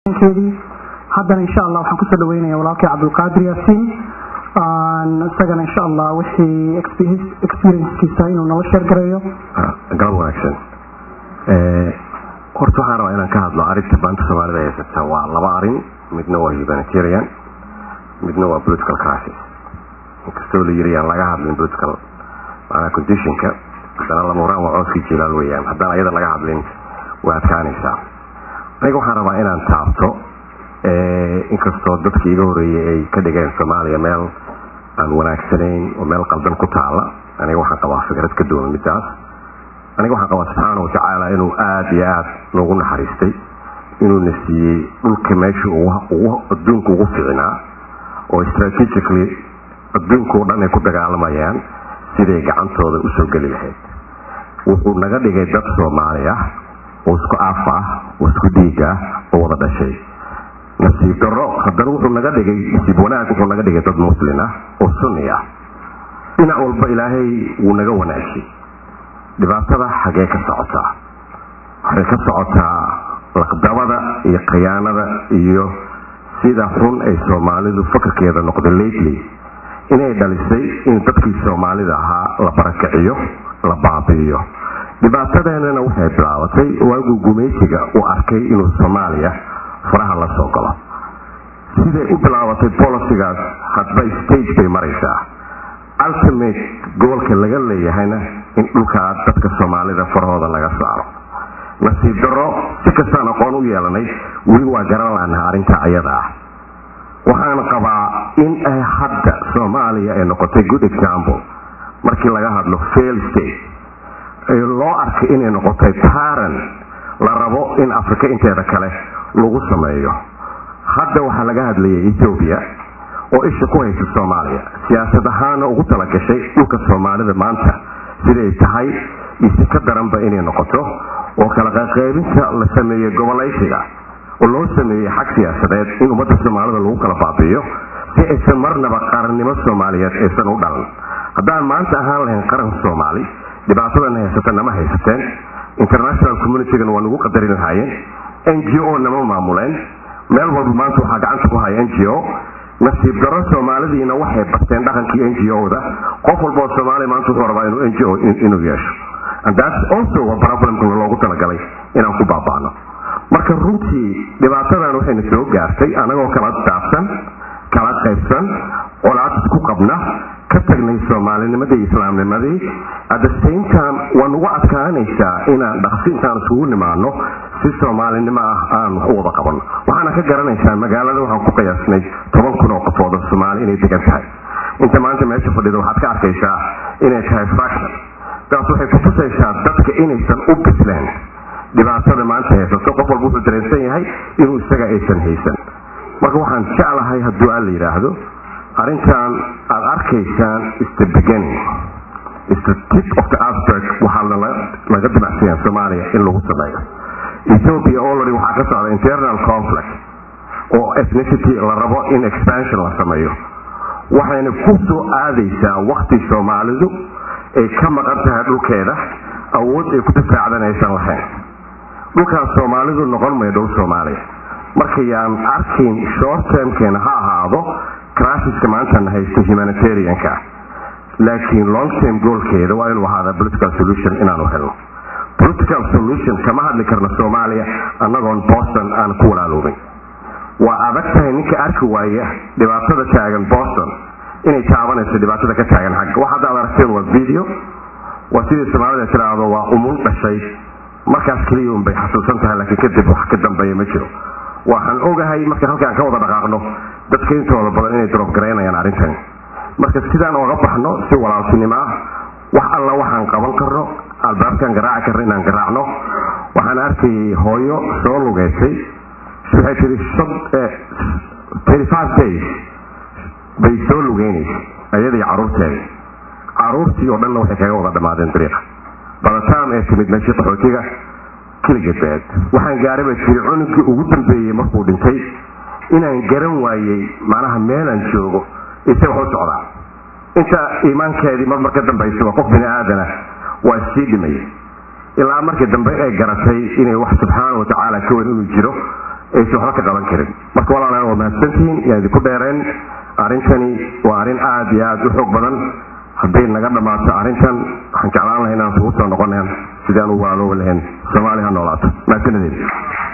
keedii haddana insha allah waxaan kusoo dhaweynaya walaalkay cabdulqaadir yaasiin isagana insha allah wixii experiencekiisa inuu nala sheergareeyo galab wanaagsan horta waxaan rabaa inaan ka hadlo arrinta baanta soomaalida haysata waa laba arin midna waa humanitarian midna waa political crisis inkastoo la yiri aan laga hadlin political maanaa conditionka haddana lamuraan waa cooskii jilaal weeyaan haddaan ayada laga hadlin way adkaanaysaa aniga waxaan rabaa inaan taabto inkastoo dadkii iga horeeyey ay ka dhigeen soomaaliya meel aan wanaagsanayn oo meel qaldan ku taala aniga waxaan qabaa fikrad ka duwan midaas aniga waxaan qabaa subxaana watacaala inuu aada iyo aada noogu naxariistay inuuna siiyey dhulka meesha adduunka ugu ficinaa oo strategically adduunka o dhan ay ku dagaalamayaan siday gacantooda usoo geli lahayd wuxuu naga dhigay dad soomaali ah oo isku af ah oo isku dhiig ah oo wada dhashay nasiib daro haddana wuxuu naga dhigay nasiib wanaag wuxuu naga dhigay dad muslin ah oo sunni ah dhinac walba ilaahay wuu naga wanaagay dhibaatada xagee ka socotaa waxay ka socotaa laqdabada iyo khiyaanada iyo sida xun ay soomaalidu fakarkeeda noqday lately inay dhalisay in dadkii soomaalida ahaa la barakiciyo la baabi'iyo dhibaatadeenana waxay bilaabatay waaguu gumaysiga uu arkay inuu soomaaliya faraha la soo galo siday u bilaabatay bolicigaas hadba stage bay maraysaa ultimate gobolka laga leeyahayna in dhulkaa dadka soomaalida farahooda laga saaro nasiib daro si kastaan aqoon u yeelanay weli waa garan laanaha arrintaa ayada ah waxaan qabaa in ay hadda soomaaliya ay noqotay good example markii laga hadlo fail state loo arkay inay noqotay paran la rabo in afrika inteeda kale lagu sameeyo hadda waxaa laga hadlayay ethoobiya oo isha ku haysa soomaaliya siyaasad ahaana ugu talagashay dhulka soomaalida maanta siday tahay iyo si ka daranba inay noqoto oo kala qaqaybinta la sameeyey gobolaysiga oo loo sameeyey xag siyaasadeed in ummadda soomaalida lagu kala baabi'iyo si aysan marnaba qarannimo soomaaliyeed aysan u dhalan haddaan maanta ahaan lahayn qaran soomaali dhibaatadan haysata nama haysateen international communitygana waa nagu qadarin lahaayeen n g o nama maamuleen meel walba maanta waxaa gacanta ku haya n g o nasiib daro soomaalidiina waxay barteen dhaqankii n g o-da qof walba oo soomaaliya maanta wuxuu rabaa inuu n g o inuu yeesho and that's also a problemka loogu talagalay inaan ku baaba'no marka runtii dhibaatadan waxayna soo gaartay anagoo kala daafsan kala qaybsan colaad isku qabna ka tagnay soomaalinimadii iyo islaamnimadii at the same time waa nugu adkaanaysaa inaan dhaqsi intaan isugu nimaano si soomaalinimo ah aan wax u wada qabanno waxaana ka garanaysaa magaalada waxaan ku qiyaasnay toban kun oo qofood oo soomaali inay degan tahay inta maanta meesha fadhida waxaad ka arkaysaa inay tahay fraction taas waxay kutusaysaa dadka inaysan u bisleen dhibaatada maanta haysato qof walba wuxuu dareensan yahay inuu isaga aysan haysan marka waxaan jeclahay hadduu aan la yidhaahdo arrintan aad arkaysaan is the beginning is the tip of the iceberg waxaa laga dinacsanya soomaaliya in lagu sameeyo ethiopia already waxaa ka socda internal conflict oo ethnicity la rabo in expansion la sameeyo waxayna ku soo aadaysaa wakti soomaalidu ay ka maqan tahay dhulkeeda awood ay ku difaacdan aysan lahayn dhulkaas soomaalidu noqon mayo dhul soomaaliya markayaan arkayn short termkeena ha ahaado crasiska maantana haysto humanitarianka laakiin long term goolkeeda waa inuu ahaada political solution inaanu helno political solution kama hadli karna soomaaliya annagoon boston aan ku walaaloobin waa adag tahay ninka arki waaya dhibaatada taagan boston inay taabanayso dhibaatada ka taagan xagga wax hadda ad aragteen waa video waa sidii soomaalida tiraahdo waa umul dhashay markaas keliya un bay xasuusan tahay laakiin kadib wax ka dambeeya ma jiro waxaan ogahay marka halkaan ka wada dhaqaaqno dadka intooda badan inay drop garaynayaan arrintani marka sidaan ooga baxno si walaaltinimo ah wax alla waxaan qaban karno albaabkaan garaaci karno inaan garaacno waxaan arkayay hooyo soo lugeysay waxay tiri days bay soo lugeynaysa ayadii caruurteeda caruurtii oo dhanna waxay kaga wada dhammaadeen dariiqa badataam ee timid meeshii qaxootiga keligeed beed waxaan gaaray bay tiri cunugii ugu dambeeyey markuu dhintay inaan garan waayey macnaha meelaan joogo ise wax u socdaa inta iimaankeedii marmar ka dambaysa waa qof bini aadana waa sii dhimay ilaa markii dambe ay garatay inay wax subxaana watacaala ka wen inuu jiro aysan waxba ka qaban karin marka walaalayaal waa mahadsantihiin yaa idinku dheereen arrintani waa arrin aada iyo aada u xoog badan hadday naga dhammaato arrintan waxaan jeclaan lahay inaan isugu soo noqonayn sidaan u waaloobi lahayn soomaaliya ha noolaato mahadsanadeen